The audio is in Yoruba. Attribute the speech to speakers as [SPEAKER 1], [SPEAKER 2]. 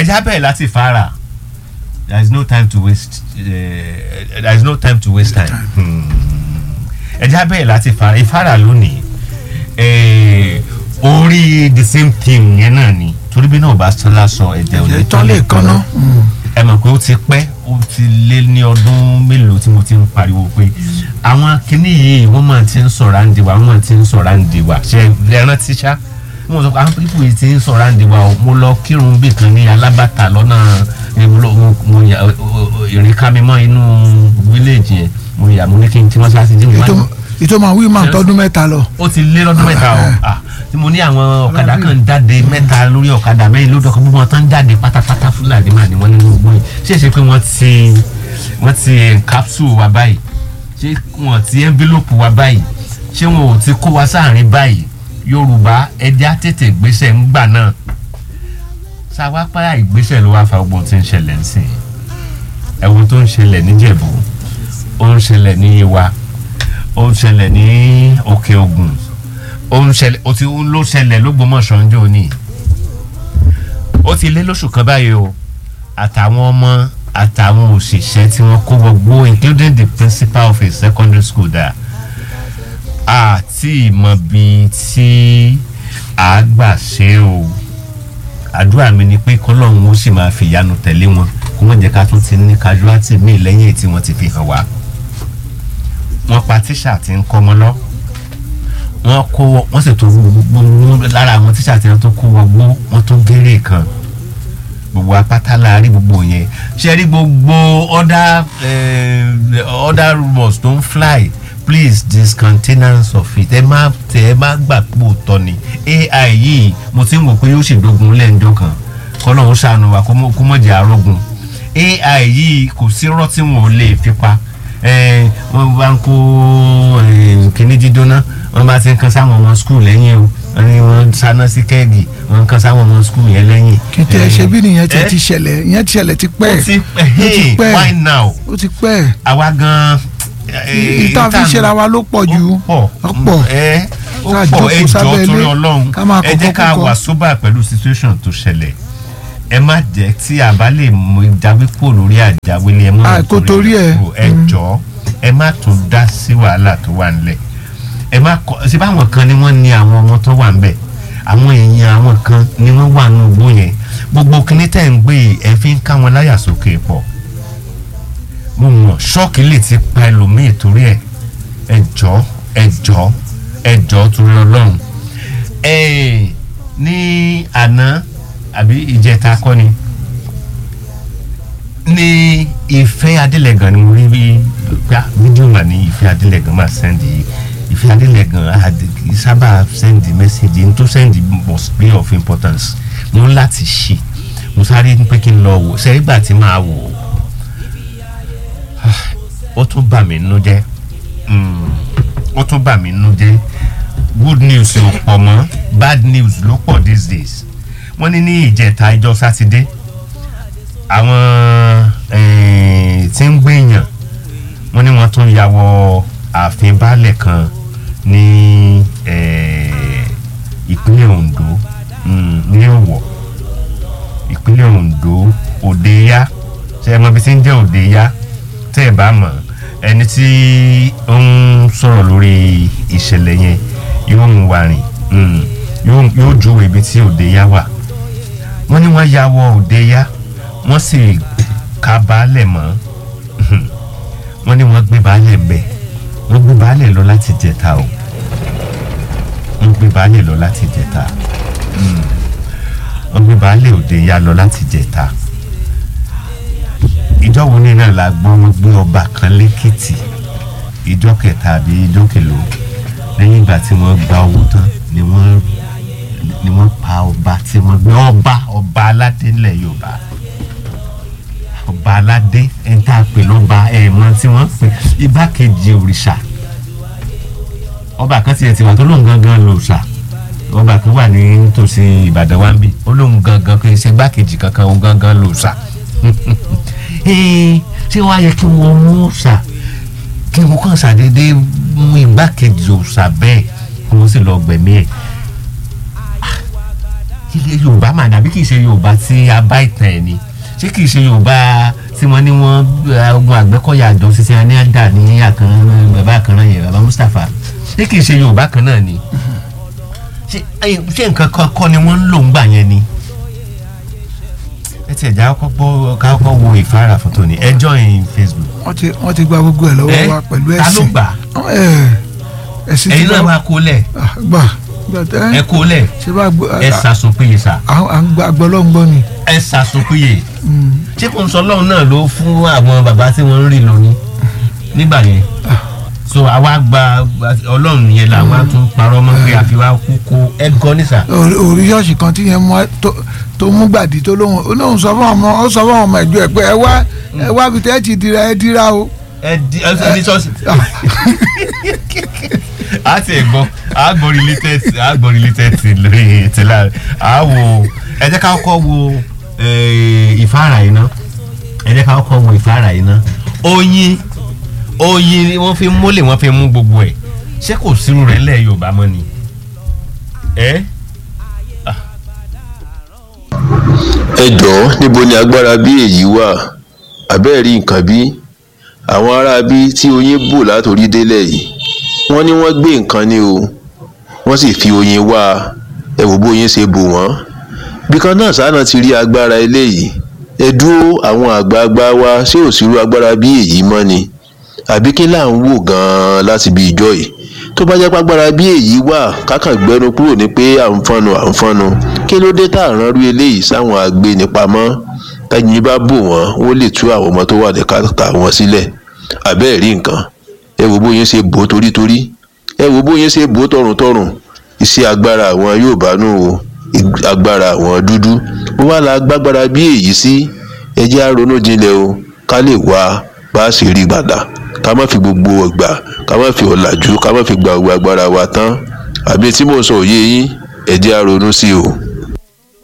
[SPEAKER 1] ẹja bẹ́ẹ̀ láti fara there is no time to waste uh, there is no time to waste time Hmm. ẹja bẹ́ẹ̀ láti fara ìfara lónìí eh, orí the same thing yẹn náà ni torí bí náà bá sọlá sọ ẹ̀jẹ̀ ò lè
[SPEAKER 2] tán lè kan náà
[SPEAKER 1] ẹ mọ̀ pé ó ti pẹ́ ó ti lé ní ọdún mélòó tí mo ti ń pariwo pé àwọn kinní yìí wọ́n máa ti ń sọ̀rọ̀ àǹdí wa wọ́n máa ti ń sọ̀rọ̀ àǹdí wa ṣe ẹran tíṣà mo sọ pé àwọn pípò yìí ti ń sọ̀rọ̀ àǹdí wa o mo lọ kírun bí kan ní alábàtà lọ́nà eh, mo lọ- mo- mo yà o- o- ìrìn ká mi mọ́ inú fíléèjì yẹn mo yà mo ní kí n tí wọ́n ṣáà ti dín mi
[SPEAKER 2] ètò ètò máa wí máa tọdún mẹ́ta lọ
[SPEAKER 1] ó ti lé lọ́dún mẹ́ta o Ah, tí mo ní àwọn ọ̀kadà kan ń jáde mẹ́ta lórí ọ̀kadà mẹ́rin lórí ọkọ̀ gbogbo wọn tán ń jáde pátápátá fúlàní mà ní wọ́n nínú gbogbo yìí ṣé ṣe pé wọ́n ti wọ́n ti capsule wa báyìí ṣé wọ́n ti envelope wa báyìí ṣé wọn ò ti kó wa sáàrin báyìí yorùbá ẹja tètè gbéṣẹ́ ń gbà náà sáwápá ìgbésẹ̀ ló wá fa gbogbo tí ń ṣẹlẹ̀ ń sìn ẹ̀wọ̀n tó ń ṣẹlẹ̀ níjẹ̀bú ó ń ṣẹlẹ̀ ní Yewa ó ń ṣẹlẹ̀ ní òkè ògùn ó ń ṣẹlẹ̀ ó ti ń ló ṣẹlẹ̀ lógbómọ̀ṣọ́ ń jò ní. ó ti lé lóṣù kan báyìí o àtàwọn ọmọ àtàwọn òṣìṣẹ́ tí wọ́n kó gbogbo including the principal of a secondary school dà àti ìmọ̀ bíi tí a gbà ṣe o àdúrà mi ni pé kọ́lọ́run ó sì máa fìyanu tẹ̀lé wọn kó wọ́n jẹ́ ká tún ti ní casualty míì lẹ́yìn tí wọ́n ti fi hàn wá wọ́n pa tíṣà tí ń kọ́ ọmọ lọ wọ́n kó wọ́n sì tó gbogbo lára àwọn tíṣà tí wọ́n tó kó wọgbó wọ́n tó géré kan gbogbo apáta láàrin gbogbo yẹn ṣe rí gbogbo other eh, other rumours tó ń fly please discontinence of it ẹ má tẹ ẹ má gbà pé òótọ́ ni ai yìí mo ti ń wò pé yóò ṣèdógun lẹ́ǹjọ́ kan kọ́lọ́hún ṣàánú wa kó mọ̀- kó mọ̀ jẹ́ arógun ai yìí kò sí irọ́ tí wọn ò lè fi pa Eh, wọ́n bá ń kó eh, kíní dídóná wọ́n bá ti ń kan sáwọn ọmọ skul lẹ́yìn o wọ́n ní wọ́n sáná sí kẹ́ẹ̀gì wọ́n ń kan sáwọn ọmọ skul yẹn lẹ́yìn.
[SPEAKER 2] kìtì ẹ ṣe bí nìyẹn ti
[SPEAKER 1] Eh,
[SPEAKER 2] ti ṣẹlẹ̀ ìyẹn ti ṣẹlẹ̀ ti pẹ́
[SPEAKER 1] ó ti pẹ́
[SPEAKER 2] ó ti
[SPEAKER 1] hey
[SPEAKER 2] pẹ́
[SPEAKER 1] why now
[SPEAKER 2] ó ti pẹ́
[SPEAKER 1] àwa gan.
[SPEAKER 2] ìta fi ṣera wa ló pọ̀ jù
[SPEAKER 1] ó
[SPEAKER 2] ó
[SPEAKER 1] pọ̀
[SPEAKER 2] pọ̀
[SPEAKER 1] ẹ ó
[SPEAKER 2] Ká
[SPEAKER 1] pọ̀
[SPEAKER 2] jókòó
[SPEAKER 1] ẹ jọ
[SPEAKER 2] sábẹ́ ilé,
[SPEAKER 1] torí ọlọ́run
[SPEAKER 2] ká máa
[SPEAKER 1] ẹ jẹ́
[SPEAKER 2] kọ́kọ́
[SPEAKER 1] ká
[SPEAKER 2] kúkọ.
[SPEAKER 1] wà sóbà pẹ̀lú situation tó ṣẹlẹ̀ ẹ má jẹ́ tí a bá lè mú ìjáwé kúrò lórí àjáwélé ẹ má
[SPEAKER 2] Ah,
[SPEAKER 1] mú
[SPEAKER 2] kó torí ẹ̀.
[SPEAKER 1] kúrò. ẹ jọ ẹ má tún dá sí wàhálà tó wà nílẹ̀ ẹ má kọ ṣe báwọn kan ni wọ́n ní àwọn ọmọ tó wà níbẹ̀ àwọn èèyàn àwọn kan ni wọ́n wà nínú igbó yẹn gbogbo kíní tẹ̀ ń gbé yìí, ẹ fi ń ká wọn láyà sókè pọ̀ mo mọ̀ ṣọ́ọ̀kì lè ti pa ẹlòmíì torí ẹ̀ ẹ jọ ẹ jọ ẹ jọ torí ọlọ́run ẹ ní àná àbí ìjẹta kọ́ ni ní ìfẹ́ adélẹ́gàn ni mo rí bí gbá fídíò mà ní ìfẹ́ adélẹ́gàn máa sẹ́ndì ìfẹ́ adélẹ́gàn àdì- kì í sábà sẹ́ndì mẹ́sẹ̀gì n tó sẹ́ndì must be of importance mo ń láti ṣe mo sáré ní pé kí n lọ wò sẹ́yìn gbà tí màá wò ó ó tún bà mí nínú jẹ́ Mm, ó tún bà mí nínú jẹ́ good news ò pọ̀ mọ́ bad news ló pọ̀ these days wọ́n ní ní ìjẹta ìjọ sátidé àwọn eh, tí ń gbèyàn wọ́n ní wọ́n tún ya wọ ààfin baálẹ̀ kan ní eh, ìpínlẹ̀ Ondo mm, ní Ọ̀wọ̀ ìpínlẹ̀ Ondo Òdeya ṣe é mọ bí tí ń jẹ́ Òdeya tẹ́ ẹ̀ bá mọ̀ ẹni tí ó ń sọ̀rọ̀ lórí ìṣẹ̀lẹ̀ yẹn yóò mú wa rìn mm, yóò yóò júwe ibi tí Òdeya wà wọ́n ní wọ́n ya wọ Òdeya wọ́n sì ka baálẹ̀ mọ́ wọ́n ní wọ́n gbé baálẹ̀ bẹ̀ wọ́n gbé baálẹ̀ lọ láti jẹta o wọ́n gbé baálẹ̀ lọ láti jẹta Mm. wọ́n gbé baálẹ̀ Òdeya lọ láti jẹta ìjọ wo ní náà la gbọ́ wọ́n gbé ọba kan lẹ́kìtì ìjọ kẹta àbí ìjọ kẹlò lẹ́yìn ìgbà tí wọ́n gba owó tán ni wọ́n ni wọ́n pa ọba tí wọ́n gbé ọba ọba aládé ńlẹ̀ Yorùbá ọba aládé ẹni tá a pè lọ́ba ẹ̀ẹ̀mọ tí wọ́n pè igbákejì òrìṣà ọba kan tiẹ̀ ti wà tó lóun gangan lòòṣà ọba kan wà ní nítòsí Ìbàdàn wa ń bì ó lóun gangan kì í ṣe igbákejì kankan òun gangan lòòṣà Ee, ṣé wàá yẹ kí wọ́n mú òòṣà kí wọ́n kàn ṣàdédé mú igbákejì òòṣà bẹ́ẹ̀ kí wọ́n sì lọ gbẹ̀mí ẹ̀ ilẹ̀ yorùbá mà dàbí kì í ṣe yorùbá tí a bá ìtàn ẹ̀ ni ṣé kì í ṣe yorùbá tí wọ́n ní wọ́n eh, ogun àgbẹ̀kọ̀yà àjọ ṣiṣẹ́ ní àdá ní àkànrán bàbá àkànrán yẹn bàbá mustapha ṣé kì í ṣe yorùbá kan náà ni ṣé eh, ṣé nǹkan kan kọ́ ni wọ́n ń lò ń gbà yẹn ni ẹ tiẹ̀ já kọ́ gbọ́ ká kọ́ wo ìfára fún tòní ẹ join facebook
[SPEAKER 2] wọ́n ti wọ́n ti gba gbogbo ẹ̀ lọ́wọ́
[SPEAKER 1] Eh?
[SPEAKER 2] wa pẹ̀lú
[SPEAKER 1] ta ló
[SPEAKER 2] ẹ̀sìn
[SPEAKER 1] gbà
[SPEAKER 2] Ẹ̀, ẹ̀sìn ti
[SPEAKER 1] ẹ̀yin náà
[SPEAKER 2] gba
[SPEAKER 1] máa kó lẹ̀
[SPEAKER 2] Ah, gbà gbà tẹ́
[SPEAKER 1] ẹ kó lẹ̀
[SPEAKER 2] ṣe bá gbọ́
[SPEAKER 1] ẹ sàsùn péye sà
[SPEAKER 2] à à ń gba gbọ́lọ́ngbọ́ ni
[SPEAKER 1] ẹ sàsùn péye
[SPEAKER 2] Mm.
[SPEAKER 1] ṣé kò ń sọ ọlọ́run náà ló fún àwọn bàbá tí wọ́n ń rí lónìí nígbà yẹn so àwa gba ọlọ́run yẹn làwọn á tún parọ́ mọ́ pé àfi wá kú kó ẹ gan nísà
[SPEAKER 2] Orí- orí ṣọ́ọ̀ṣì kan tí yẹn mú ẹ- tó- tó mú gbàdí tó lóhùn ó lóhùn sọ fún ọmọ ó sọ fún ọmọ ẹjọ ẹ pé ẹ wá ẹ wá bi tẹ́ ẹ ti dira ẹ dira o.
[SPEAKER 1] ẹ di ẹ sọ ní ṣọ́ọ̀ṣì a ti ẹ̀ gbọ́ a gbọ́ related a gbọ́ related ti lórí tìlá a wo ẹ jẹ́ ká kọ́ wo eh, ìfáàrà yìí ná ẹ jẹ́ ká kọ́ wo ìfáàrà yìí ná oyin oyin ni wọ́n fi mólè wọ́n fi mú gbogbo ẹ̀ ṣé kò sírú rẹ̀ lẹ̀ Yorùbá mọ́ ni ẹ
[SPEAKER 3] ẹ jọ̀ọ́ níbo ni agbára bí èyí wà àbẹ́ẹ̀ rí nǹkan bí àwọn ará bí tí oyin bò látòrí délẹ̀ yìí wọ́n ní wọ́n gbé nǹkan ní o wọ́n sì fi oyin wá a. ẹ wò bóyin ṣe bò wọ́n bí kan náà sáà náà ti rí agbára eléyìí ẹ dúró àwọn àgbààgbà wa ṣé ò sírú agbára bí èyí mọ́ ni àbí kí là ń wò gan-an láti bí ìjọ yìí tó bá jẹ́ pàgbára bí èyí wà kákàn gbẹnu kúrò ní pé à ń fọnu à ń fọnu kí ló dé tá à ń ránrú eléyìí sáwọn agbénipamọ́ tẹ́yìn bá bò wọ́n wọ́n lè tú àwọn ọmọ tó wà ní kàtà wọn sílẹ̀ àbẹ́ẹ̀ rí nǹkan ẹ wo bóyin ṣe bò ó torítorí ẹ wo bóyin ṣe bò ó tọrùntọrùn iṣẹ́ agbára àwọn Yorùbá nù o ig- agbára àwọn dúdú wọ́n wá la gbágbára bí èyí sí ẹ jẹ́ á ronú jinlẹ̀ o ká lè wá bá a ṣe rí gbàdá ká má fi gbogbo ọgbà ká má fi ọ̀làjú ká má fi gba gbogbo agbára wa tán àbí tí mò ń sọ òye yín ẹ jẹ́ á ronú sí o.